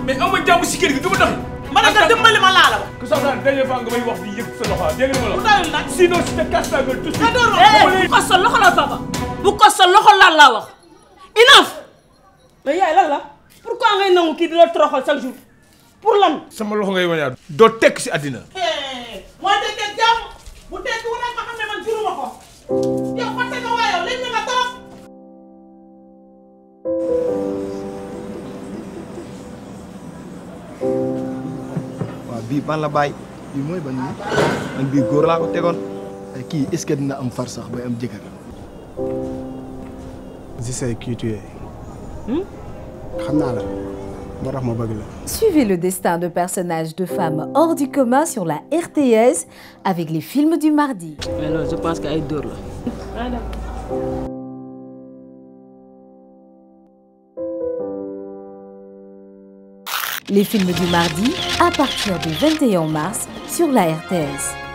mais aw ma jàmm si kër gi du ma doxi ma ne nga dimbali ma laa la wax. ku sax naa dañuy fa nga may wax di yëg sa loxo dégg nga ma bu la doyul nag. sinon si te casse ta gueule tout de suite nga door ma. bu ko sa loxo la papa bu ko sa loxo laal laa wax enough mais yaay lan la pourquoi ngay nangu kii di la toroxal chaque jour pour lan sama loxo ngay wañaat doo tekk si àddina moo dëkkee jàmm bu tekki wu rek ma xam ne man juruma ko yow fàtte nga waaye yow léegi nga trop. waaw bii ban la bàyyi bii mooy ban nii man bii góor laa ko tegoon ay kii est-ce que dina am far sax bay am jëkkër je sais qui tu es xam naa la moo tax ma bëgg la Suivez le destin de personnages de femmes hors du commun sur la RTS avec les films du mardi. mais loolu je pense que ay dóor la Les films du mardi à partir du 21 mars sur la RTS.